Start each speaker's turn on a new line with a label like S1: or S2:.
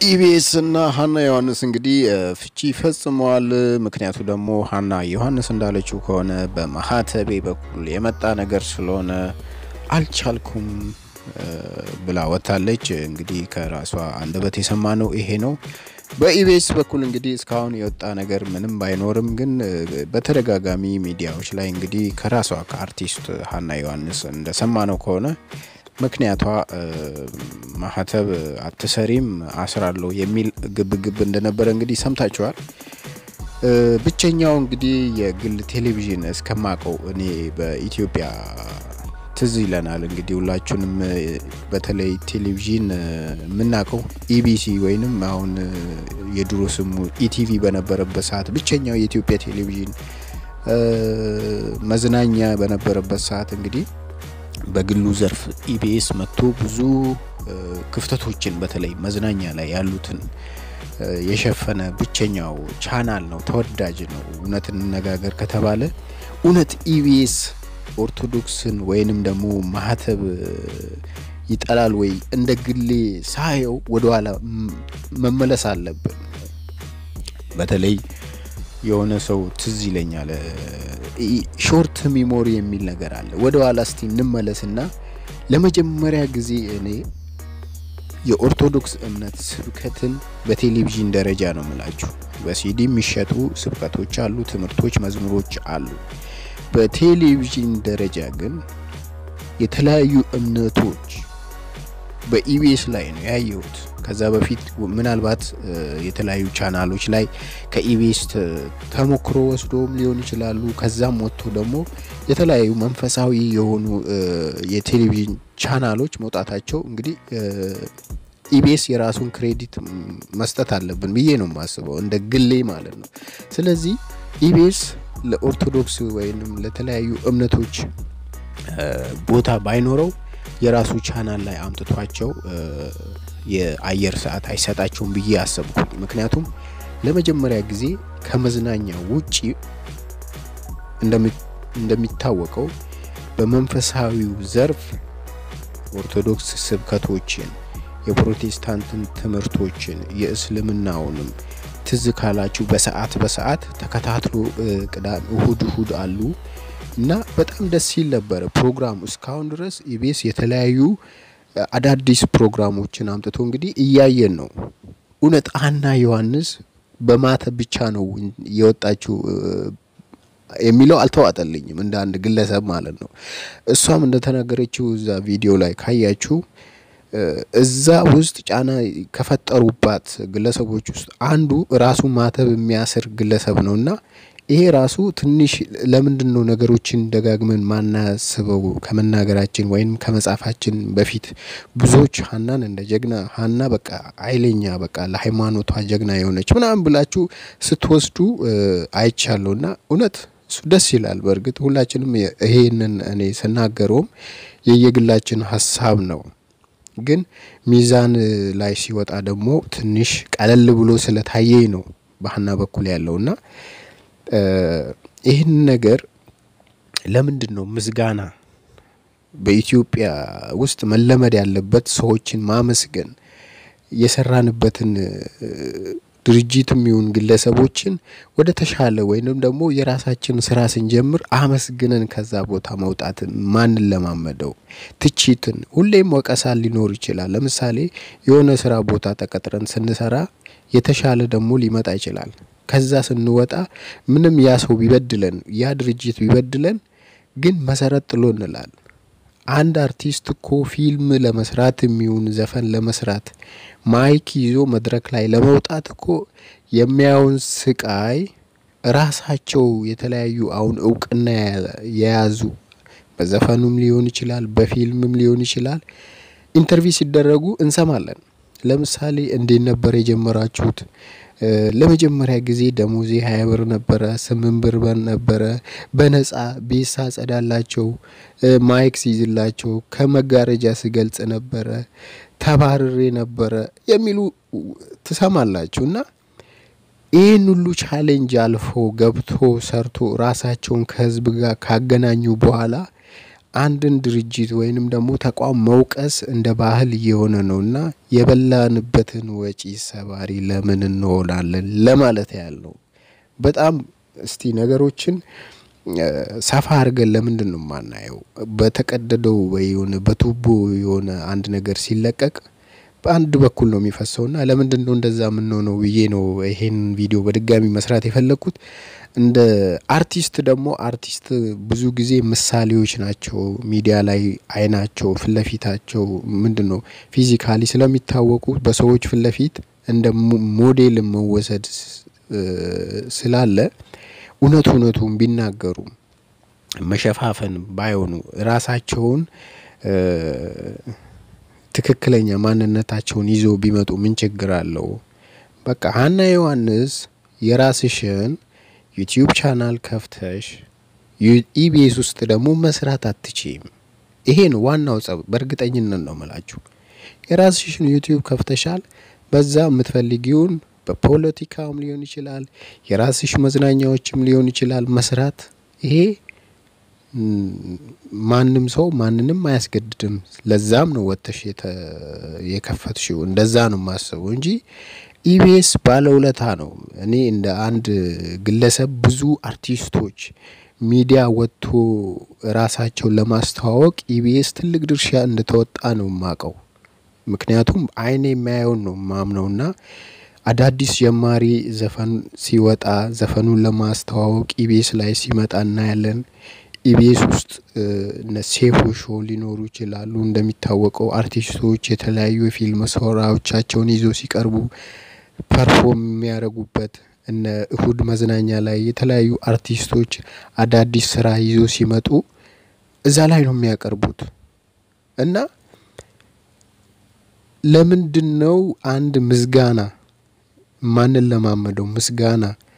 S1: ኢቢኤስ እና ሀና ዮሐንስ እንግዲህ ፍቺ ፈጽመዋል። ምክንያቱ ደግሞ ሀና ዮሐንስ እንዳለችው ከሆነ በማህተቤ በኩል የመጣ ነገር ስለሆነ አልቻልኩም ብላ ወጥታለች። እንግዲህ ከራሷ አንደበት የሰማነው ይሄ ነው። በኢቢኤስ በኩል እንግዲህ እስካሁን የወጣ ነገር ምንም ባይኖርም ግን በተደጋጋሚ ሚዲያዎች ላይ እንግዲህ ከራሷ ከአርቲስት ሀና ዮሐንስ እንደሰማነው ከሆነ ምክንያቷ ማህተብ አትሰሪም አስራለሁ የሚል ግብግብ እንደነበረ እንግዲህ ሰምታችኋል። ብቸኛው እንግዲህ የግል ቴሌቪዥን እስከማቀው እኔ በኢትዮጵያ ትዝ ይለናል እንግዲህ ሁላችሁንም በተለይ ቴሌቪዥን የምናውቀው ኢቢሲ ወይንም አሁን የድሮ ስሙ ኢቲቪ በነበረበት ሰዓት ብቸኛው የኢትዮጵያ ቴሌቪዥን መዝናኛ በነበረበት ሰዓት እንግዲህ በግሉ ዘርፍ ኢቢኤስ መጥቶ ብዙ ክፍተቶችን በተለይ መዝናኛ ላይ ያሉትን የሸፈነ ብቸኛው ቻናል ነው። ተወዳጅ ነው። እውነት እንነጋገር ከተባለ እውነት ኢቢኤስ ኦርቶዶክስን ወይንም ደግሞ ማህተብ ይጠላል ወይ? እንደ ግሌ ሳየው ወደኋላ መመለስ አለብን። በተለይ የሆነ ሰው ትዝ ይለኛል ሾርት ሚሞሪ የሚል ነገር አለ። ወደ ኋላ እስቲ እንመለስና ለመጀመሪያ ጊዜ እኔ የኦርቶዶክስ እምነት ስብከትን በቴሌቪዥን ደረጃ ነው ምላችሁ። በሲዲ የሚሸጡ ስብከቶች አሉ፣ ትምህርቶች፣ መዝሙሮች አሉ። በቴሌቪዥን ደረጃ ግን የተለያዩ እምነቶች በኢቢኤስ ላይ ነው ያየሁት። ከዛ በፊት ምናልባት የተለያዩ ቻናሎች ላይ ከኢቢኤስ ተሞክሮ ወስዶም ሊሆን ይችላሉ። ከዛም ወጥቶ ደግሞ የተለያዩ መንፈሳዊ የሆኑ የቴሌቪዥን ቻናሎች መውጣታቸው እንግዲህ ኢቢኤስ የራሱን ክሬዲት መስጠት አለብን ብዬ ነው የማስበው፣ እንደ ግሌ ማለት ነው። ስለዚህ ኢቢኤስ ለኦርቶዶክስ ወይም ለተለያዩ እምነቶች ቦታ ባይኖረው የራሱ ቻናል ላይ አምጥቷቸው የአየር ሰዓት አይሰጣቸውም ብዬ አሰብኩኝ። ምክንያቱም ለመጀመሪያ ጊዜ ከመዝናኛ ውጪ እንደሚታወቀው በመንፈሳዊው ዘርፍ ኦርቶዶክስ ስብከቶችን፣ የፕሮቴስታንትን ትምህርቶችን፣ የእስልምናውንም ትዝ ካላችሁ በሰዓት በሰዓት ተከታትሎ ቅዳሜ፣ እሁድ እሁድ አሉ እና በጣም ደስ ሲል ነበረ ፕሮግራሙ። እስካሁን ድረስ ኢቢኤስ የተለያዩ አዳዲስ ፕሮግራሞችን አምጥቶ እንግዲህ እያየን ነው። እውነት ሀና ዮሐንስ በማተብ ብቻ ነው የወጣችው የሚለው አልተዋጠልኝም፣ እንደ አንድ ግለሰብ ማለት ነው። እሷም እንደተናገረችው እዛ ቪዲዮ ላይ ካያችሁ እዛ ውስጥ ጫና ከፈጠሩባት ግለሰቦች ውስጥ አንዱ ራሱ ማተብ የሚያስር ግለሰብ ነው እና ይሄ ራሱ ትንሽ ለምንድን ነው ነገሮችን ደጋግመን ማናስበው ከመናገራችን ወይም ከመጻፋችን በፊት ብዙዎች ሀናን እንደ ጀግና ሀና በቃ ኃይለኛ በቃ ለሃይማኖቷ ጀግና የሆነች ምናምን ብላችሁ ስትወስዱ አይቻለሁ እና እውነት እሱ ደስ ይላል። በእርግጥ ሁላችንም ይሄንን እኔ ስናገረውም የየግላችን ሀሳብ ነው። ግን ሚዛን ላይ ሲወጣ ደግሞ ትንሽ ቀለል ብሎ ስለታየኝ ነው በሀና በኩል ያለውና ይህን ነገር ለምንድን ነው ምስጋና በኢትዮጵያ ውስጥ መለመድ ያለበት? ሰዎችን ማመስገን የሰራንበትን ድርጅትም ይሁን ግለሰቦችን ወደ ተሻለ ወይንም ደግሞ የራሳችን ስራ ስንጀምር አመስግነን ከዛ ቦታ መውጣት ማንን ለማመደው ትችትን፣ ሁሌም ወቀሳ ሊኖር ይችላል። ለምሳሌ የሆነ ስራ ቦታ ተቀጥረን ስንሰራ የተሻለ ደግሞ ሊመጣ ይችላል። ከዛ ስንወጣ ምንም ያ ሰው ቢበድለን ያ ድርጅት ቢበድለን ግን መሰረት ጥሎ እንላል። አንድ አርቲስት እኮ ፊልም ለመስራት የሚሆን ዘፈን ለመስራት ማይክ ይዞ መድረክ ላይ ለመውጣት እኮ የሚያውን ስቃይ ራሳቸው የተለያዩ አሁን እውቅና የያዙ በዘፈኑም ሊሆን ይችላል፣ በፊልምም ሊሆን ይችላል ኢንተርቪው ሲደረጉ እንሰማለን። ለምሳሌ እንዴት ነበር የጀመራችሁት? ለመጀመሪያ ጊዜ ደሞዜ ሀያ ብር ነበረ፣ ስምንት ብር ነበረ። በነጻ ቤት ሳጸዳላቸው፣ ማይክ ሲይዝላቸው፣ ከመጋረጃ ስገልጽ ነበረ፣ ተባርሬ ነበረ የሚሉ ትሰማላችሁ። እና ይህን ሁሉ ቻሌንጅ አልፎ ገብቶ ሰርቶ ራሳቸውን ከህዝብ ጋር ካገናኙ በኋላ አንድን ድርጅት ወይንም ደግሞ ተቋም መውቀስ እንደ ባህል እየሆነ ነው እና የበላንበትን ወጪ ሰባሪ ለምን እንሆናለን ለማለት ያህል ነው። በጣም እስቲ ነገሮችን ሰፋ አድርገን ለምንድን ነው የማናየው? በተቀደደው ወይ የሆነ በቱቦ የሆነ አንድ ነገር ሲለቀቅ በአንድ በኩል ነው የሚፈሰውና ለምንድን ነው እንደዛ የምንሆነው ብዬ ነው ይሄን ቪዲዮ በድጋሚ መስራት የፈለግኩት። እንደ አርቲስት ደግሞ አርቲስት ብዙ ጊዜ ምሳሌዎች ናቸው። ሚዲያ ላይ አይናቸው ፊት ለፊታቸው ምንድን ነው ፊዚካሊ ስለሚታወቁ በሰዎች ፊት ለፊት እንደ ሞዴል መወሰድ ስላለ እውነት እውነቱን ቢናገሩ መሸፋፈን ባይሆኑ ራሳቸውን ትክክለኛ ማንነታቸውን ይዘው ቢመጡ ምን ችግር አለው? በቃ ሀና ዮሐንስ የራስሽን ዩቲዩብ ቻናል ከፍተሽ ኢቢኤስ ውስጥ ደግሞ መስራት አትችይም። ይሄ ነው ዋናው ጸብ። በእርግጠኝነት ነው ምላችሁ። የራስሽን ዩቲዩብ ከፍተሻል። በዛ የምትፈልጊውን በፖለቲካውም ሊሆን ይችላል፣ የራስሽ መዝናኛዎችም ሊሆን ይችላል መስራት። ይሄ ማንም ሰው ማንንም አያስገድድም። ለዛም ነው ወጥተሽ የከፈትሽው። እንደዛ ነው የማስበው እንጂ ኢቢኤስ ባለውለታ ነው። እኔ እንደ አንድ ግለሰብ ብዙ አርቲስቶች ሚዲያ ወጥቶ ራሳቸውን ለማስተዋወቅ ኢቢኤስ ትልቅ ድርሻ እንደተወጣ ነው የማውቀው። ምክንያቱም አይኔ የሚያየውን ነው ማምነውና አዳዲስ ጀማሪ ዘፈን ሲወጣ ዘፈኑን ለማስተዋወቅ ኢቢኤስ ላይ ሲመጣ እናያለን። ኢቢኤስ ውስጥ እነ ሴፉ ሾው ሊኖሩ ይችላሉ። እንደሚታወቀው አርቲስቶች የተለያዩ የፊልም ስራዎቻቸውን ይዘው ሲቀርቡ ፐርፎርም የሚያደርጉበት እነ እሁድ መዝናኛ ላይ የተለያዩ አርቲስቶች አዳዲስ ስራ ይዘው ሲመጡ እዛ ላይ ነው የሚያቀርቡት እና ለምንድን ነው አንድ ምስጋና ማንለማመደው? ምስጋና